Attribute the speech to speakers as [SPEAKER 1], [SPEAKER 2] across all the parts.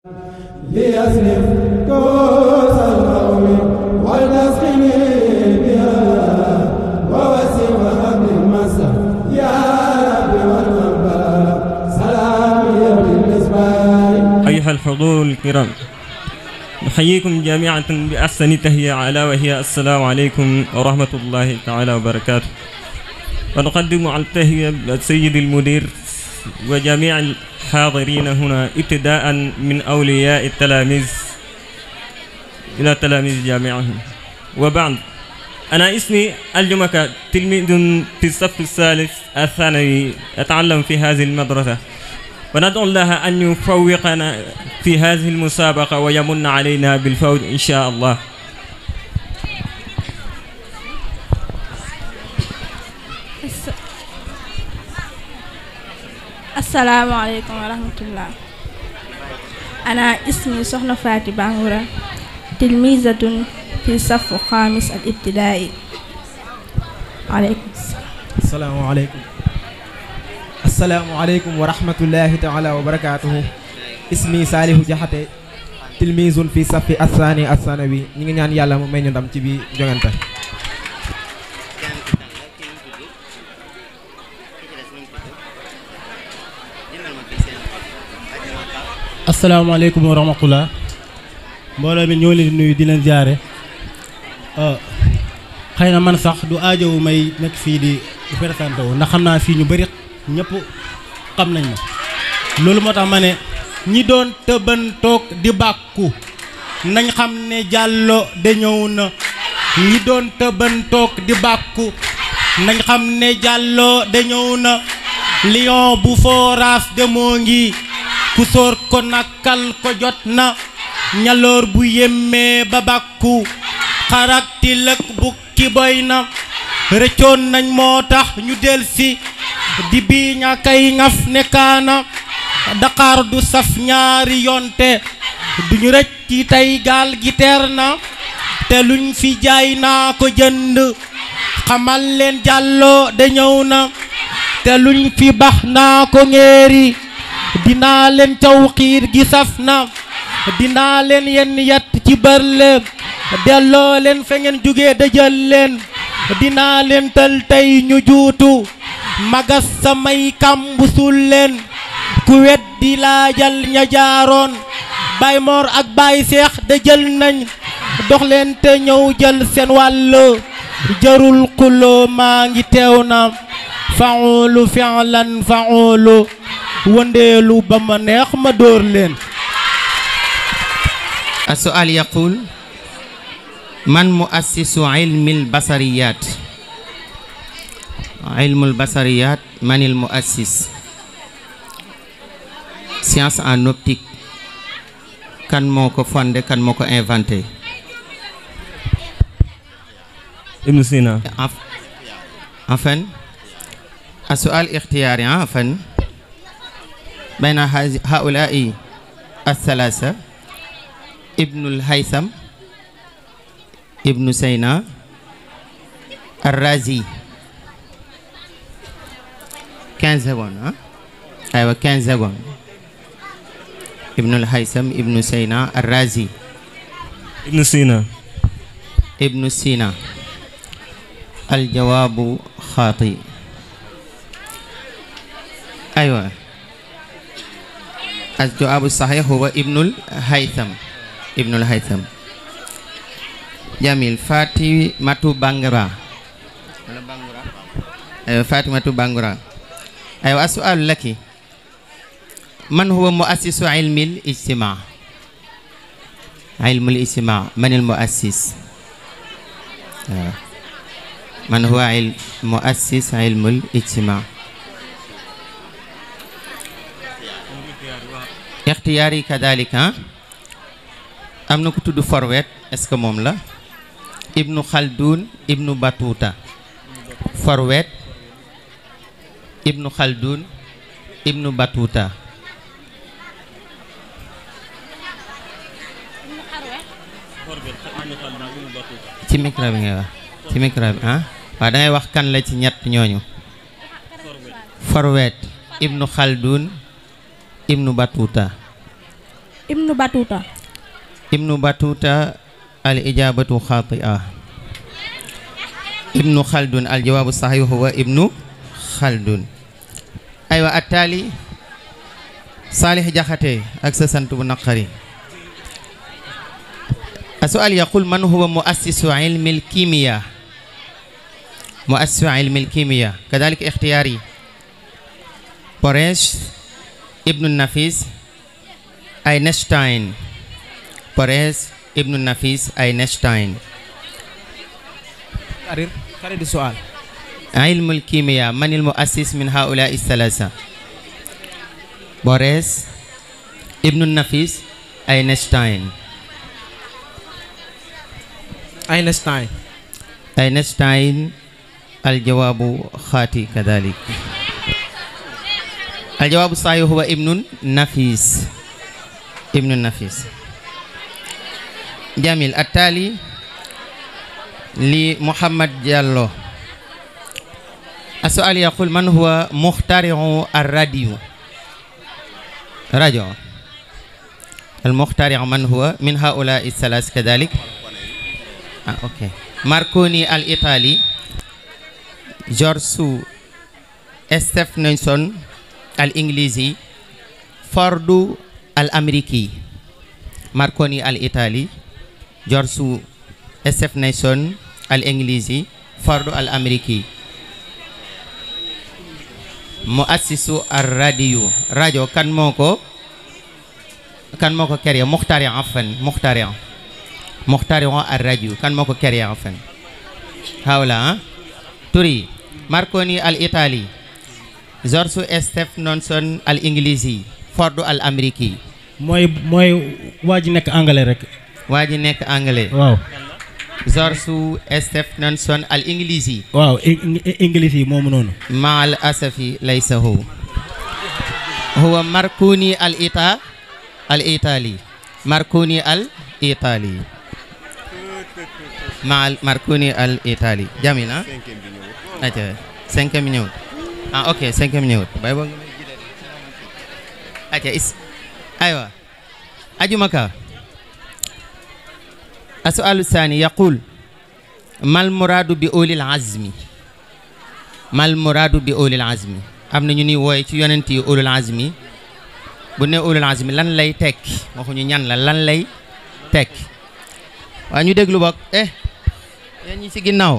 [SPEAKER 1] ليصرف كوس القوم ولتسقني بها ووسع وهب المسا يا رب والمنبى سلامي بالمسبار
[SPEAKER 2] أيها الحضور الكرام نحييكم جميعا بأحسن تهيئة ألا وهي السلام عليكم ورحمة الله تعالى وبركاته ونقدم على التهيئة السيد المدير وجميع الحاضرين هنا ابتداء من أولياء التلاميذ إلى تلاميذ جامعهم وبعد أنا اسمي الجمكة تلميذ في الصف الثالث الثانوي أتعلم في هذه المدرسة وندعو الله أن يفوقنا في هذه المسابقة ويمن علينا بالفوز إن شاء الله
[SPEAKER 3] asalaamaaleykum wa rahmatullah ana ismi soxna Faati Bangoura tilmisatun fi safu xaamis al ibtidaai aleykum salaam
[SPEAKER 4] asalaamaaleykum asalaamaaleykum wa rahmatullahi taala wa barakaatuhu ismi saalihu jaxate tilmisun fi safi assaani assanawi ñi ngi ñaan yàlla mu may ñu ndam ci bi jongante
[SPEAKER 5] asalaamaaleykum wa rahmatullah mbooloo mi ñoo leen di nuyu di leen jaare xëy na man sax du aajowu may nekk fii di présenté wu ndax xam naa fii ñu bëri ñëpp xam nañ ma loolu moo tax ma ne ñi doon tëbantoog di bàkku nañ xam ne jàllo de ñëw na ñi doon tëbantoog di bàkku nañ xam ne jàllo de ñëw na lion bu fooraas de moo ngi ku sóor ko nakkal ko jot na ñaloor bu yémmee ba bàkku xarak tilëk bukki boy na rëccoon nañ moo tax ñu delsi di bii ña kay ngaf nekkaana daqaar du saf ñaari yonte duñu rëcc ci tey gaal gi teer na te luñ fi jaay naa ko jënd xamal leen jàlloo de ñëw na te luñ fi bax naa ko ngéeri dinaa leen caw xiir gi saf na dinaa leen yenn yat ci bërle delloo leen fa ngeen jóge dëjël leen dinaa leen tël tey ñu juutu magas samay kàmbu sul leen ku weddi laajal ña jaaroon bay moor ak bay seex dëjël nañ dox leen te ñëw jël seen wàll jarul xuloo maa ngi teew na faulu fi'lan faulu wëndeelu ba ma neex ma dóor leen
[SPEAKER 6] السؤال يقول من مؤسس علم البصريات علم البصريات من المؤسس science en optique kan moo ko fondé kan moo ko inventé
[SPEAKER 2] Ibn Sina
[SPEAKER 6] Enf- enfin السؤال اختياري عفوا بين هذه- هؤلاء الثلاثة ابن الهيثم ابن سينا الرازي 15 secondes ها ايوه 15 secondes ابن الهيثم ابن سينا الرازي
[SPEAKER 2] Ibn Sina
[SPEAKER 6] ابن سينا الجواب خاطئ أيوة الجواب الصحيح هو ابن الهيثم ابن الهيثم جميل فاطمة بانغرا أيوة فاطمة بانغرا أيوة السؤال لك من هو مؤسس علم الاجتماع علم الاجتماع من المؤسس آه. من هو علم مؤسس علم الاجتماع اختياري كذلك ها am na ku tudd Forwet est-ce que moom la Ibnu Khaldun Ibnu Batuta Forwet Ibnu Khaldun Ibnu Batuta ci micro bi ngay wax ci micro bi ah waaw dangay wax kan la ci ñett ñooñu Forwet Ibnu Khaldun Ibnu Batuta
[SPEAKER 3] ibnu batuta
[SPEAKER 6] ibnu batuta al ijabatu xatia ibnu xaldun al jawaabu saxiix huwa ibnu xaldun aywa attaali saalix jaxate ak sa sant bu naqari السؤال يقول من هو مؤسس علم الكيمياء مؤسس علم الكيمياء كذلك اختياري بوريش ابن النفيس أينشتاين بوريس ابن النفيس أينشتاين
[SPEAKER 4] كرر كرر السؤال
[SPEAKER 6] علم الكيمياء من المؤسس من هؤلاء الثلاثة بوريس ابن النفيس أينشتاين
[SPEAKER 4] أينشتاين
[SPEAKER 6] أينشتاين الجواب خاطئ كذلك الجواب الصحيح هو ابن النفيس ابن النفيس جميل التالي لمحمد جالو السؤال يقول من هو مخترع الراديو راديو المخترع من هو من هؤلاء الثلاث كذلك ah ok Marconi al-Italie George Stephenson al-Inglisi Ford al-Ameriki Marconi al-Italie George Stephenson al-Inglisi Ford al-Ameriki muassisu ar-radio rajo kan moo ko kan moo ko créé muxtari afan muxtari muxtari ar-radio kan moo ko créé afan hawla turi Marconi al-Italie George Stephenson al-Inglisi Ford al-Ameriki
[SPEAKER 5] mooy mooy waa ji nekk anglais rek
[SPEAKER 6] waa ji nekk anglais
[SPEAKER 5] waaw
[SPEAKER 6] George Stephenson al-Inglisi
[SPEAKER 5] waaw english yi moomu noonu
[SPEAKER 6] مع الأسف ليس هو هو ماركوني الإيطا الإيطالي ماركوني الإيطالي مع ال- ماركوني الإيطالي جميل ها أجل 5 minutes ah ok 5 minutes باي بون أجل إس أيوة أجو مكا السؤال الثاني يقول ما المراد بأولي العزم mal muraadu bi ulil azmi am na ñu ni wooye ci yonent yi ulul azmi bu ne ulul azmi lan lay tekki waxuñu ñan la lan lay tekki waa ñu déglu bokk eh yéen ñi ci ginnaaw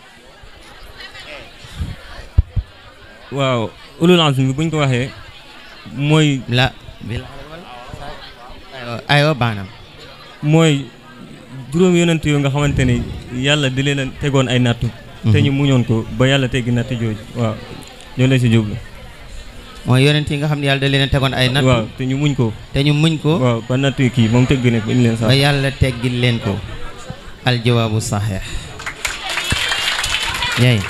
[SPEAKER 2] waaw ulul azmi bi buñ ko waxee mooy
[SPEAKER 6] la bil aywa aywa baanam
[SPEAKER 2] mooy juróom yonent yoo nga xamante ne yàlla di leen a tegoon ay nattu te ñu muñoon ko ba yàlla teggi natt jooju waaw ñoo leen si jublu
[SPEAKER 6] mooy yonent yi nga xam ne yàlla da leen a tegoon ay natt
[SPEAKER 2] waaw te ñu muñ ko
[SPEAKER 6] te ñu muñ ko
[SPEAKER 2] waaw ba natt yi kii moom tegg ne ko indi leen
[SPEAKER 6] ba
[SPEAKER 2] sax
[SPEAKER 6] yàlla teggil leen ko aljawaabu saxiix yey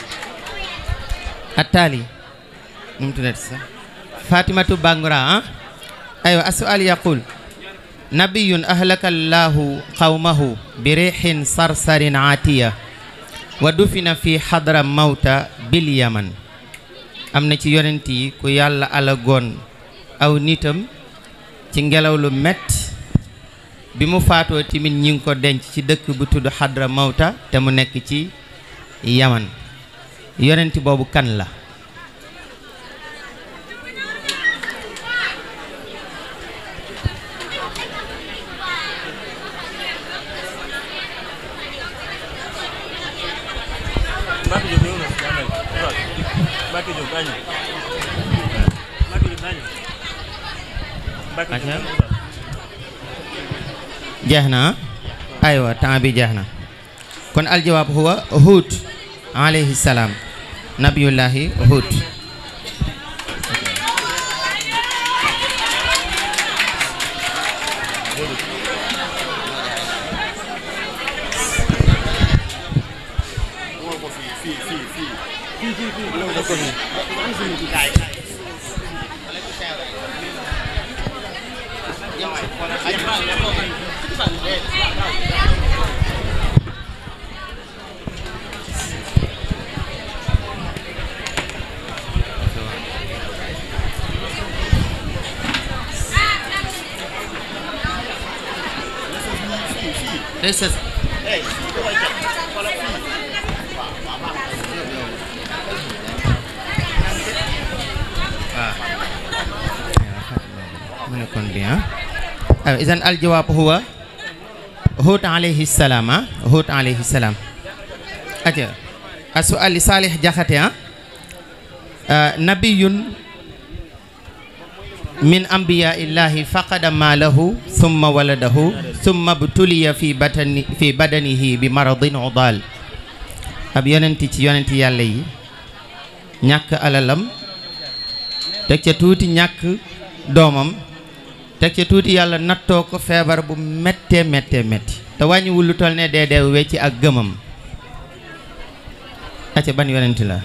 [SPEAKER 6] attaali nu mu tuddati sax fatimatu bangura ah aywa asual yaqul nabiyun ahlaka allahu qawmahu bi riixin sarsarin aatiya wa dufina fi xadra mawta bil yaman am na ci yonent yi ku yàlla alagoon aw nitam ci ngelaw lu metti bi mu faatoo tamit ñi ngi ko denc ci dëkk bu tudd xadra mawta te mu nekk ci yaman yonent boobu kan la jeex na aywa temps bi jeex na kon aljawaab huwa Huud alayhi salaam nabiyullahi Huud day sës waaw mu ne kon bien aw isan aljawaab huwa Hud alayhi salaam ah Hud alayhi salaam aja asu ali Salih Jaxate ah nabiyun min ambiya illahi faqada maalahu summa waladahu summa btuliya fi batani fi badanihi bi maradin udal ab yonenti ci yonenti yàlla yi ñàkk alalam teg ca tuuti ñàkk doomam teg ca tuuti yàlla nattoo ko feebar bu méttee méttee métti te wàññiwul lu toll ne dee dee wecci ak gëmam acca ban yonenti la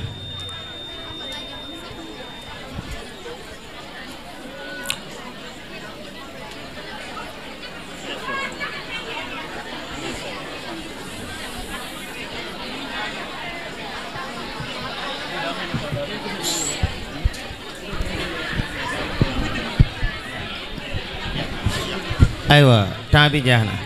[SPEAKER 6] aywa temps bi jeex na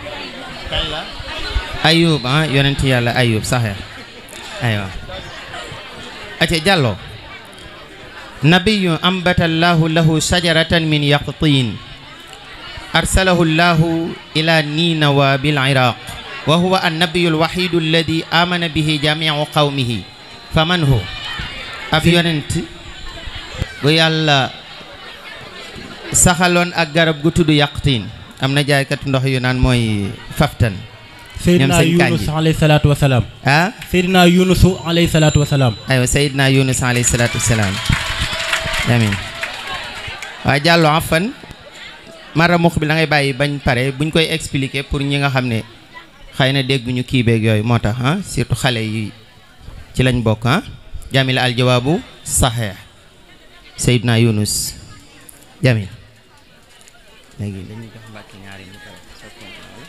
[SPEAKER 6] ayub ah yonent yàlla ayub saxe aywa ace jàllo nabiyu ambata allahu lahu shajaratan min yaqtin arsalahu allahu ila ninawa bil iraq wa huwa annabiyu alwahidu alladi amana bihi jamiu qawmihi faman hu ab yonent bu yàlla saxaloon ak garab gu tudd yaqtin am na jaaykat ndox yu naan mooy faftan
[SPEAKER 5] Seydina
[SPEAKER 6] sëñ Kandji.
[SPEAKER 5] Yunus alayhi salaatu wa salaam
[SPEAKER 6] ah
[SPEAKER 5] Seydina Yunus alayhi salaatu wa salaam
[SPEAKER 6] aywa Seydina Yunus alayhi salaatu wasalaam amin waa jàllo afan mara mux bi da ngay bàyyi bañ pare buñ koy expliquer pour ñi nga xam ne xëy na dégguñu kii beeg yooyu moo tax ah surtout xale yi ci lañ bokk ah jamil al jawaabu saxeex Seydina Yunus jamil léegi dañuy jox mbàkki ñaari ñu pare soo continuer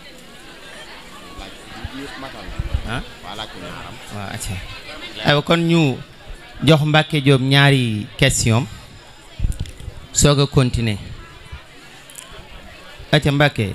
[SPEAKER 6] ah waaw acca aywa kon ñu jox Mbacke Diop ñaari question soog a continuer acca Mbacke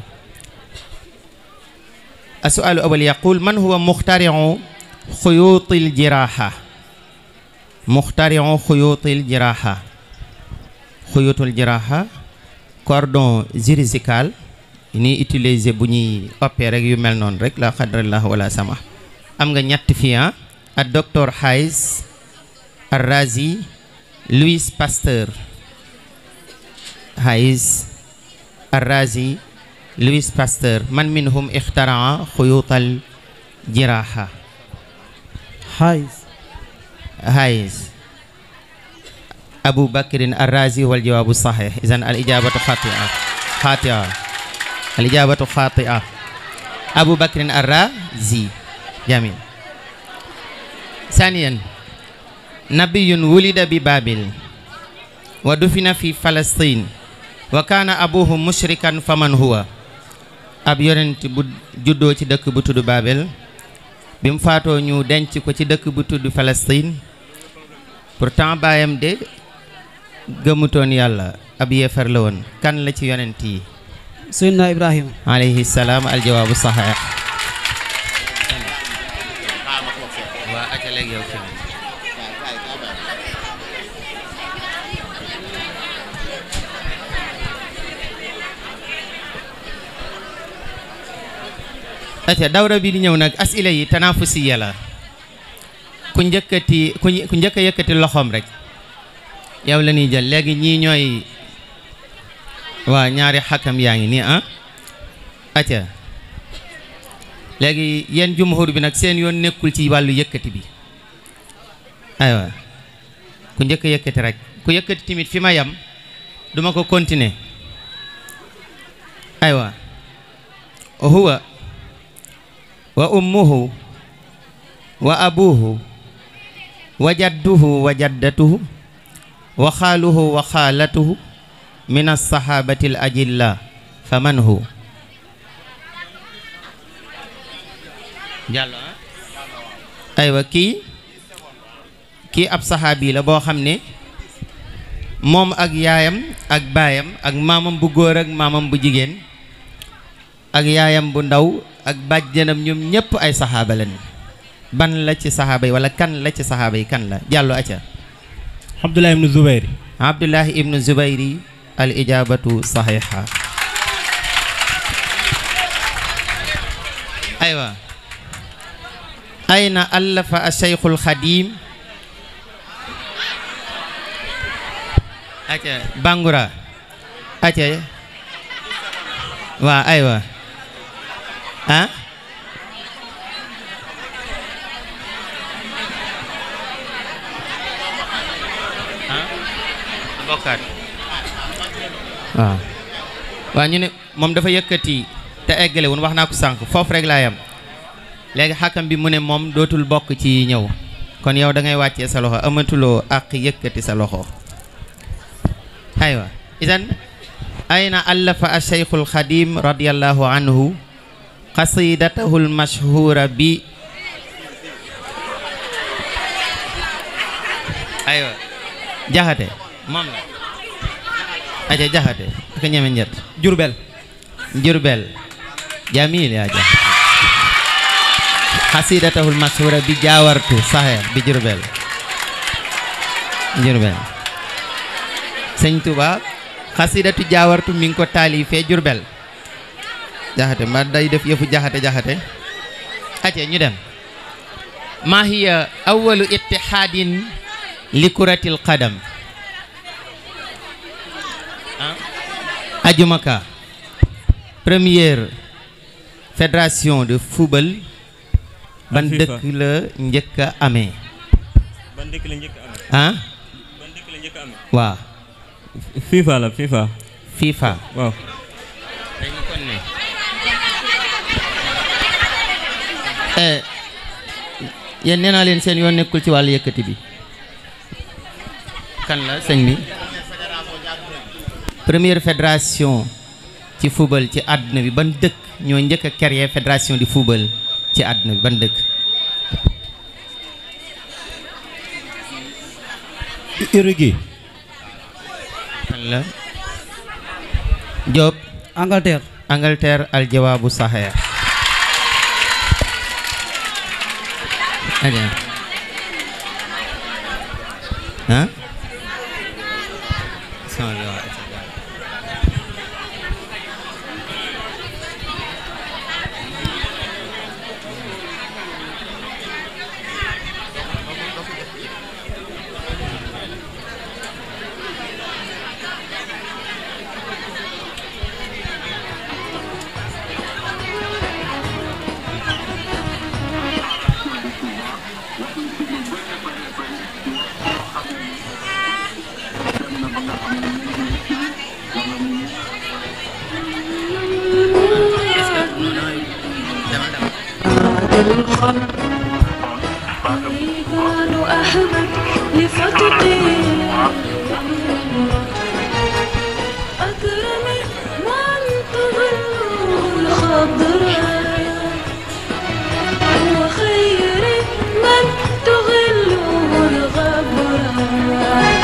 [SPEAKER 6] السؤال الأول يقول من هو مخترع خيوط الجراحة مخترع خيوط الجراحة خيوط الجراحة cordon chirurgical ni utiliser bu ñuy opérer rek yu mel noonu rek la xadrallah wala sama am nga ñett fii ah ak docteur Hayes Arrazi Louis Pasteur Hayes Arrazi Louis Pasteur man minhum ixtaraa xuyuutal jiraaha
[SPEAKER 7] Hayes
[SPEAKER 6] Hayes Abu Bakrin Arrazi wal jawaabu saxiix idan al ijaabatu xatia xatia al ijaabatu xatia Abu Bakrin Arrazi jamil ثانيا نبي ولد ببابل ودفن في فلسطين وكان أبوه مشركا فمن هو ab yonent bu juddoo ci dëkk bu tudd Babel bi mu faatoo ñu denc ko ci dëkk bu tudd Palestine pourtant baayam de gëmutoon yàlla ab yéefar la woon kan la ci yonent yi
[SPEAKER 7] Seydina Ibrahima
[SPEAKER 6] alayhi salaam aljawaabu saxiix waa aca léegi yow fi aca dawra bi di ñëw nag asila yi tanafusiya la ku njëkkati ku ku njëkk a yëkkati loxoom rek yow la ñuy jël léegi ñii ñooy waa ñaari xakam yaa ngi nii ah aca léegi yéen jumhur bi nag seen yoon nekkul ci wàllu yëkkati bi aywa ku njëkk a yëkkati rek ku yëkkati tamit fi ma yam duma ko continuer aywa huwa wa ummuhu wa abuhu wa jadduhu wa jaddatuhu wa xaaluhu wa xaalatuhu min alsahabati al ajilla fa man hu jàllo aywa kii kii ab saxaabi la boo xam ne moom ak yaayam ak baayam ak maamam bu góor ak maamam bu jigéen ak yaayam bu ndaw ak bàjjanam ñoom ñëpp ay saxaaba lañ ban la ci saxaaba yi wala kan la ci saxaaba yi kan la jàllo acca
[SPEAKER 5] Abdullah ibnu Zubayr
[SPEAKER 6] abdullahi ibnu zubayri al ijabatu saxiha aywa ayna allafa asheykhul xadim acca bangura acca waa aywa ah bokkaat waaw waaw ñu ne moom dafa yëkkati te eggale woon wax naa ko sànq foofu rek laa yam léegi xàkkam bi mu ne moom dootul bokk ci ñëw kon yow da ngay wàccee sa loxo amatuloo ak yëkkati sa loxo aywa idan ayna allafa asheykhul xadim radiallahu anhu qasidatahu lmashhura bi aywa jaxate moom la aja jaxate aka ñeme njët
[SPEAKER 4] Jurbel
[SPEAKER 6] jurbel jamil ya jaxate xasidatahul mashhura bi jaawartu saxe bi jurbel jurbel sëñ Tuba xasidatu jaawartu mi ngi ko taalifee jurbel jaxate ma day def yëfu jaxate jaxate ace ñu dem ma hiya awalu ittihadin li kuratil qadam ajumaka première fédération de football ban
[SPEAKER 2] FIFA.
[SPEAKER 6] dëkk la njëkk a amee
[SPEAKER 2] ban dëkk la njëkk a amee
[SPEAKER 6] ah
[SPEAKER 2] ban dëkk la njëkk a amee
[SPEAKER 6] waaw
[SPEAKER 2] FIFA la FIFA
[SPEAKER 6] FIFA
[SPEAKER 2] waaw
[SPEAKER 6] dañu kon ne eh yéen nee naa leen seen yoon nekkul ci wàllu yëkkati bi kan la sëñ bi première fédération ci football ci àdduna bi ban dëkk ñoo njëkk a créer fédération di football ci àdduna bi ban dëkk
[SPEAKER 5] Uruguay
[SPEAKER 6] kan la Diop
[SPEAKER 7] Angleterre
[SPEAKER 6] Angleterre al jawaabu saxeer aja ah sama bi waaw.
[SPEAKER 8] قالوا أحمد لفتقي أكرم من تظل الخضراء وخير من تغل الغبراء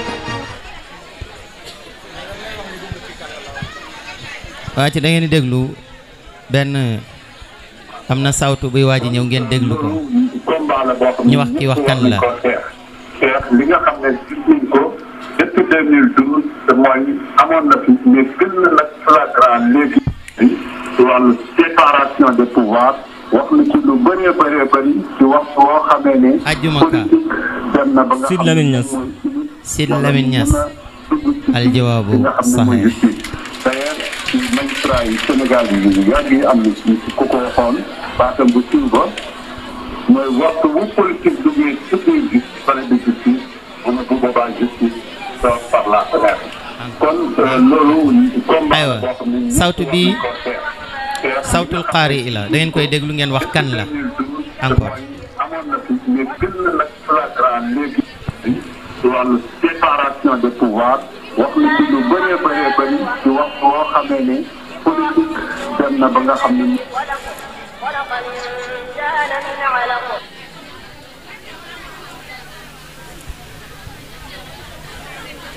[SPEAKER 6] waa ci da ngeen di déglu benn am na sawtu buy waaj a ñëw ngeen déglu ko
[SPEAKER 9] combat la boo xam
[SPEAKER 6] ñu wax kii wax kan la.
[SPEAKER 9] ko xeex xeex li nga xam ne gis nañ ko depuis 2012 te mooy amoon na fi mais gën na nag flagrant léegi ci wàllu séparation des pouvoirs wax na ci lu bëree bëree bëri ci waxtu woo xamee ne
[SPEAKER 6] Ajjuma ka.
[SPEAKER 9] politique dem na ba nga
[SPEAKER 2] Sid
[SPEAKER 9] xam ne
[SPEAKER 2] Lamine Niass.
[SPEAKER 9] mooy
[SPEAKER 6] Sid Lamine Niass al jawaabu
[SPEAKER 9] li nga xam ne mooy
[SPEAKER 6] saxeer
[SPEAKER 9] justice d'ailleurs ci magistrat yi Sénégal yi yàgg yi am na ci ku ko waxoon baatam bu siiw ba mooy waxtu bu politique duggee ci biir gis palais de justice mu ne bu boobaa justice sort par la fenêtre kon euh, loolu combat
[SPEAKER 6] Aywa,
[SPEAKER 9] boo xam ne
[SPEAKER 6] sawtu bi-
[SPEAKER 9] ko xeex. Xeex
[SPEAKER 6] sawtul qaari i la da ngeen koy déglu ngeen wax kan la encore
[SPEAKER 9] amoon na fi mais gën na nag flagrant léegi ci wàllu séparation des pouvoirs wax na ci lu bëree bëree bëri ci wax boo xamee ne politique dem na ba nga xam ne
[SPEAKER 8] خلق الإنسان من علق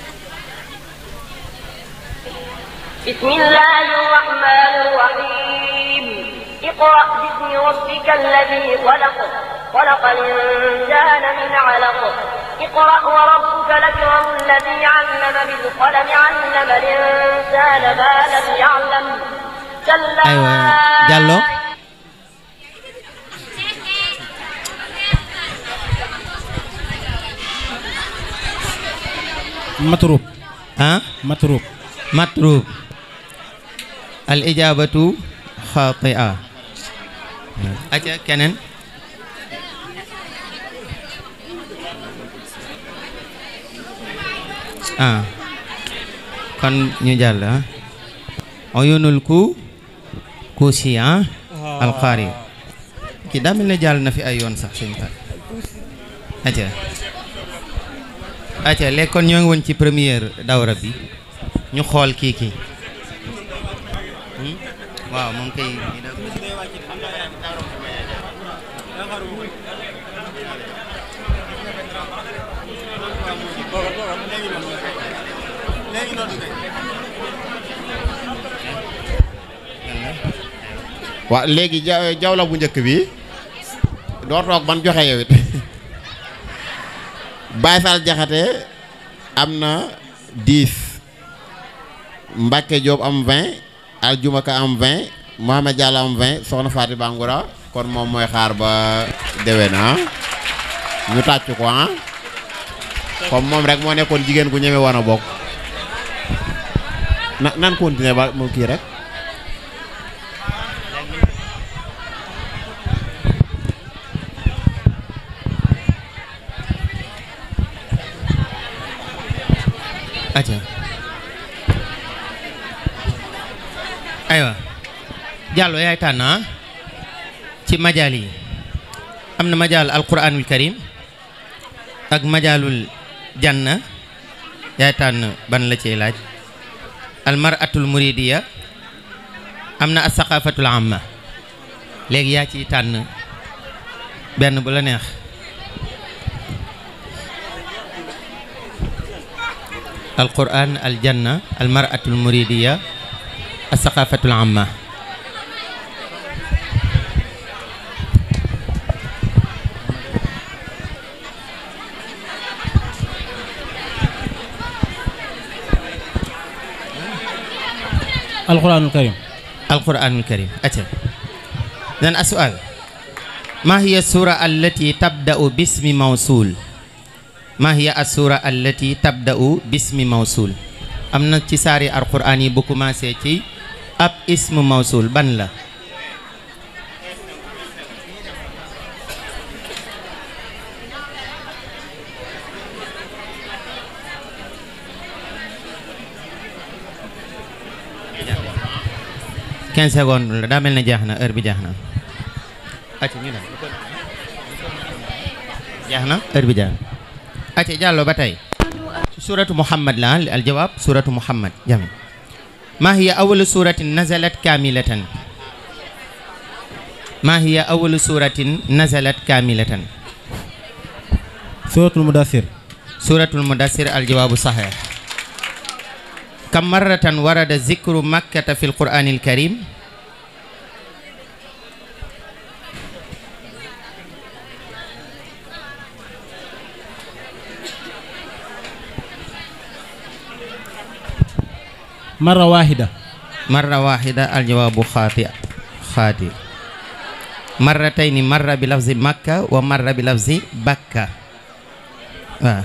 [SPEAKER 8] بسم الله الرحمن الرحيم اقرأ باسم ربك الذي خلق خلق الإنسان من علق اقرأ وربك الأكرم الذي علم بالقلم علم الإنسان ما لم يعلم كلا
[SPEAKER 6] aywa Diallo
[SPEAKER 5] matrub
[SPEAKER 6] ah
[SPEAKER 5] matrub
[SPEAKER 6] matrub al ijabatu xatia aca keneen ah kon ñu jàll ah oyunul ku kuusi ah alqaari ki daa mel ne jàll na fi ay yoon sax sëñ Fall aca aca léegi kon ñoo ngi woon ci première dawra bi ñu xool kii kii Hmm? waaw moom kay
[SPEAKER 10] waaw léegi ja jawla bu njëkk bi doo toog ban joxe yow it Baye Fall Jaxate am na 10 Mbacke Diop am 20 Aljuma Ka am 20 Mohamed Diallo am 20 Soxna Faati Bangoura kon moom mooy xaar ba déwén ah ñu tàcc ko ah comme moom rek moo nekkoon jigéen gu ñeme woon a bokk na nan continuer ba mu kii rek
[SPEAKER 6] aca aywa Diallo yaay tànn ah ci majaal yi am na majaal alquranul karim ak majaalul janna yaay tànn ban la ciy laaj almaratul muridiya am na asaqafatul amma léegi yaa ciy tànn benn bu la neex alquran aljanna almaratul muridiya asaqafatul amma
[SPEAKER 5] alquranul karim
[SPEAKER 6] alquranul karim acca dan asual ma hiya sura allati tabda'u bismi mawsul ma hiya assura allati tabda'u bismi mawsul am na ci saari alquran yi bu commencé ci ab ismu mawsul ban la quinze secondes la daa mel ne jeex na heure bi jeex na acca ñu dem jeex na heure bi jeex na acca jàllo ba tey suratu muhammad la al jawaab suratu muhammad jami ma hiya awalu suratin nazalat kamilatan ma hiya awalu suratin nazalat kamilatan
[SPEAKER 5] suratul mudassir
[SPEAKER 6] suratul mudassir al jawaabu sahih kam marratan warada zikru makkata fi alqur'anil karim
[SPEAKER 5] marra wahida
[SPEAKER 6] marra wahida aljawaabu xaati xaati marratayni marra bi lafzi makka wa marra bi lafzi bakka waaw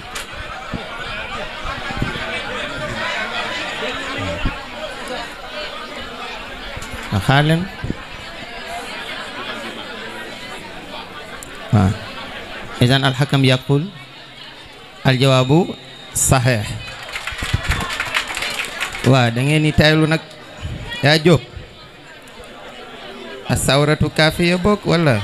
[SPEAKER 6] a xaar leen waaw idan alxakam yaqul aljawaabu saxeex waaw da ngeen ni taylu nag yaa jóg a sawratu kaafiya bokk wala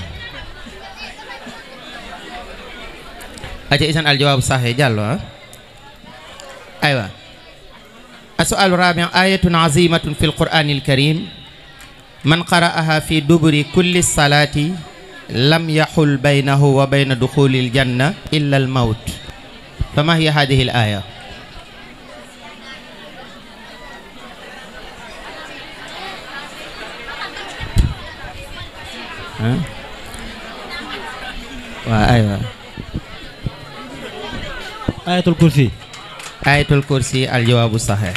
[SPEAKER 6] aca isan aljawaabu saxeex jàllo ah aywa السؤال الرابع آية عظيمة في القرآن الكريم من قرأها في دبر كل الصلاة لم يحل بينه وبين دخول الجنة إلا الموت فما هي هذه الآية ah waaw aywa
[SPEAKER 5] ayatul kursi
[SPEAKER 6] ayatul kursi al jawaabu saxeex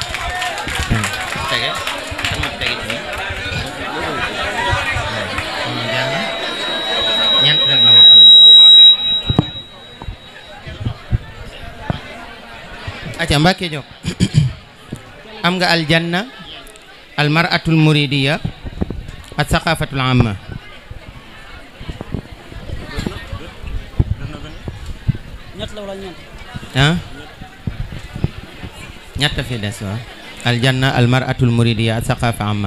[SPEAKER 6] aca Mbàkke Jóob am nga aljanna al maratul muridiya ak saqafatul amma
[SPEAKER 7] ñett la wala ñeent
[SPEAKER 6] ah ñett fi des waaw aljanna al maratul muridiya ak saqafa amma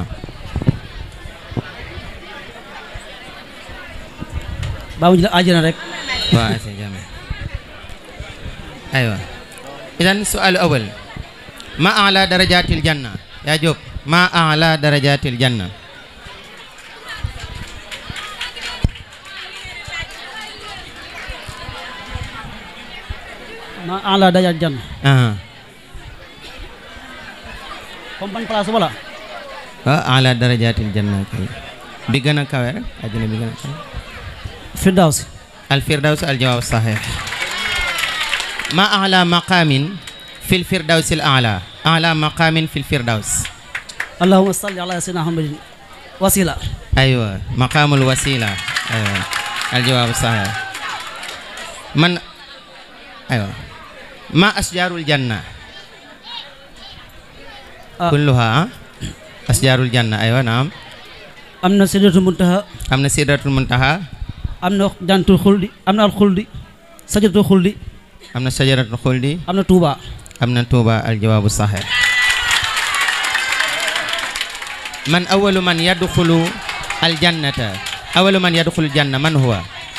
[SPEAKER 7] baa mu jël àjjana rek
[SPEAKER 6] waaw c'est jamais aywa idan su'al awal ma a'la darajatil janna yaa Jóob ma a'la darajatil janna
[SPEAKER 7] ma ala dajal jann
[SPEAKER 6] aha
[SPEAKER 7] comme ban place wala
[SPEAKER 6] wa a'la darajatil janna kay bi gën a kawe rek àjjana bi gën a kawe
[SPEAKER 7] firdaws
[SPEAKER 6] al firdaws al jawaab sahih ma a'la maqamin fil firdaws al a'la a'la maqamin fil firdaws
[SPEAKER 7] allahumma salli ala sayyidina muhammadin wasila
[SPEAKER 6] aywa maqaamul wasila aywa aljawaab sahih man aywa ma asjaarul janna
[SPEAKER 7] Ah.
[SPEAKER 6] kulluha asjaarul janna aywa naam
[SPEAKER 7] am na sidratul muntaha
[SPEAKER 6] am na sidratul muntaha
[SPEAKER 7] am na jantul xuldi am na al xuldi sajaratul xuldi
[SPEAKER 6] am na sajaratul xuldi
[SPEAKER 7] am na tuuba
[SPEAKER 6] am na tuuba aljawaabu sahih man awalu man yadxulu aljannata awalu man yadxulu janna man huwa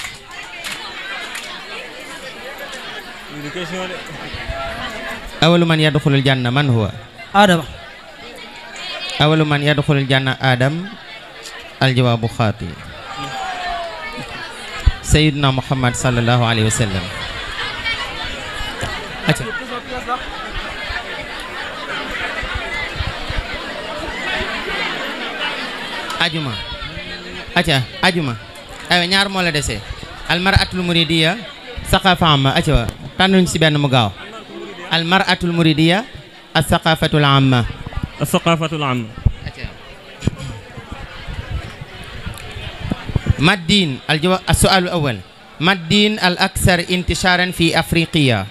[SPEAKER 6] awalu man yadxulu aljanna man huwa
[SPEAKER 7] adama
[SPEAKER 6] awalu man yadxulu aljanna adam aljawaabu xaati sayiduna muhammad sallallahu alayhi wa sallam acca ajuma acca ajuma aywa ñaar moo la desee almaratul muridiya saqafa amma acca wa tànnuñ si benn mu gaaw almaratul muridiya ak saqafatul amma
[SPEAKER 2] الثقافة العامة
[SPEAKER 6] ما الدين الجواب السؤال الأول ما الدين الأكثر انتشارا في أفريقيا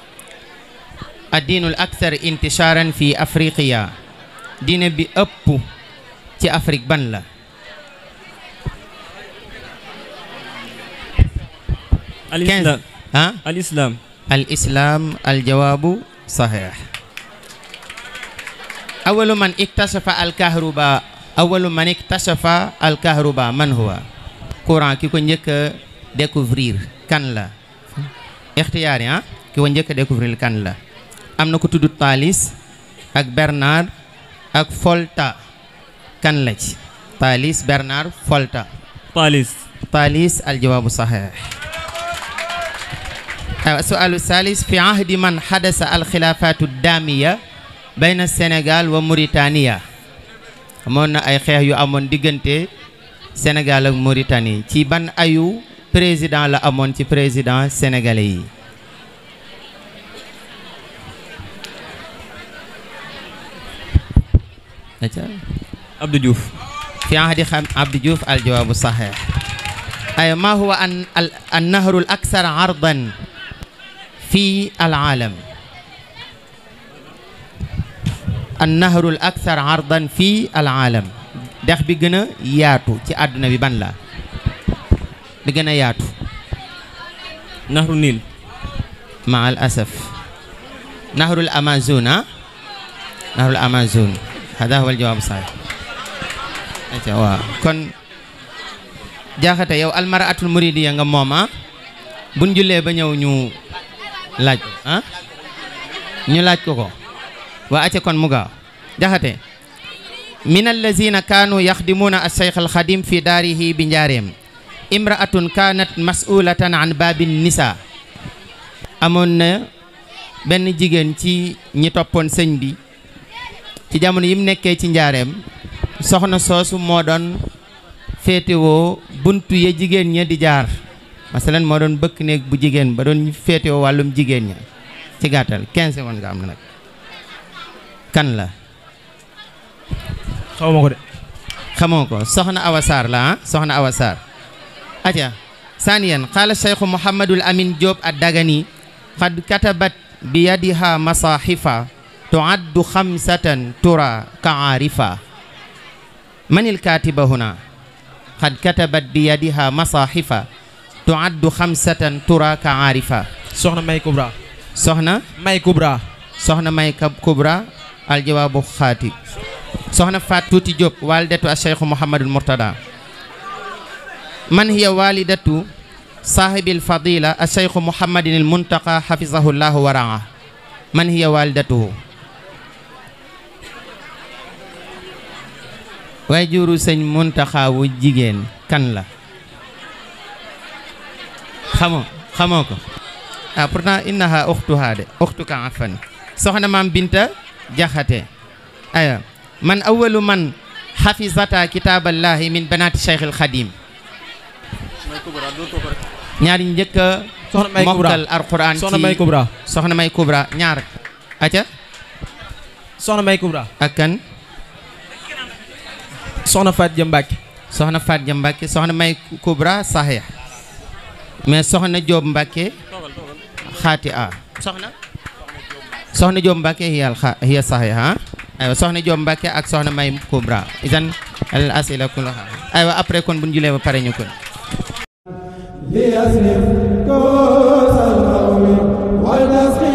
[SPEAKER 6] الدين الأكثر انتشارا في أفريقيا دين بي أبو تي أفريق بان لا
[SPEAKER 2] الإسلام
[SPEAKER 6] ها
[SPEAKER 2] الإسلام
[SPEAKER 6] الإسلام الجواب صحيح أول من اكتشف الكهرباء أول من اكتشف الكهرباء من هو courant ki ko njëkk a découvrir kan la ixtiyaar yi ah ki ko njëkk a découvrir kan la am na ko tudd Thalès ak Bernard ak Volta kan la ci Thalès Bernard Volta
[SPEAKER 2] طالس
[SPEAKER 6] Thalès aljawaabu saxiix aywa sualu salis fi ahdi man xadasa alxilaafatu daamiya bayna Sénégal wa Mauritania amoon na ay xeex yu amoon diggante Sénégal ak Mauritanie ci ban ayu président la amoon ci président sénégalais yi aca
[SPEAKER 2] عبد جوف
[SPEAKER 6] في عهد خم... عبد جوف الجواب صحيح أي ما هو أن... ال... النهر الأكثر عرضا في العالم النهر الأكثر عرضا في العالم dex bi gën a yaatu ci àdduna bi ban la bi gën a yaatu
[SPEAKER 2] نهر النيل
[SPEAKER 6] مع الأسف نهر الأمازون ها؟ نهر الأمازون هذا هو الجواب الصحيح ayca waaw kon jaaxate yow almaraatul muridiya nga moom ah buñ jullee ba ñëw ñu laaj ko ah ñu laaj ko ko waa acca kon mu gaaw jaxate min allazina kaanu yaxdimuuna alcheikh alxadim fi daarihi bi njaareem imraatun kaanat masulatan an babin nisa amoon na benn jigéen ci ñi toppoon sëñ bi ci jamono yi mu nekkee ci njaareem soxna soosu moo doon féetewoo buntu ya jigéen ña di jaar masalan moo doon bëkk néeg bu jigéen ba doon féetewoo wàllum jigéen ña ci gàttal 15 secondes nga am na nag kan la
[SPEAKER 4] xaw ma ko de
[SPEAKER 6] xamoo ko soxna Awa Sarr la ah soxna Awa Sarr aja saniyan qaala cheikhu Mouhamadul Amin Diop ad Dagani qad katabat bi yadiha masahifa tuaddu xamsatan tura kaarifa man il katiba huna qad katabat bi yadiha masahifa tuaddu xamsatan tura kaarifa
[SPEAKER 4] soxna May Kubra
[SPEAKER 6] soxna
[SPEAKER 4] May Kubra
[SPEAKER 6] soxna May Kab Kubra aljawaabu xaati soxna Faat Tuuti Diop walidatu a cheikhu Mouhamadul Mourtada man hiya walidatu saahibil fadila a cheikhu Mouhamadin il muntaqa hafizahu llahu wa raa man hiya walidatuhu waaye juru sëñ muntaxa wu jigéen kan la xamoo xamoo ko ah pourtant innaha uxtuha de uxtuka afan soxna maam binta jaxate aya man awalu man xafizata kitaaballahi min banaati cheikh al xadim ñaari njëkk a
[SPEAKER 4] soxna May Kubra
[SPEAKER 6] mokkal alquran
[SPEAKER 4] soxna
[SPEAKER 6] ci
[SPEAKER 4] May Kubra
[SPEAKER 6] soxna may kubra ñaar aca
[SPEAKER 4] soxna May Kubra
[SPEAKER 6] ak kan
[SPEAKER 4] soxna Faat Jëm Mbàkke
[SPEAKER 6] soxna Faat Ja Mbàkke soxna may kubra saxiix mais soxna Joob Mbàkke xaati a soxna soxna Joob Mbàkke hiya xa hiya saxiix a aywa soxna Joob Mbàkke ak soxna may kubra isan al asila kullaha aywa après kon bu ñu julee ba pare ñu kon
[SPEAKER 1] ليصرف كوس القوم والنسخ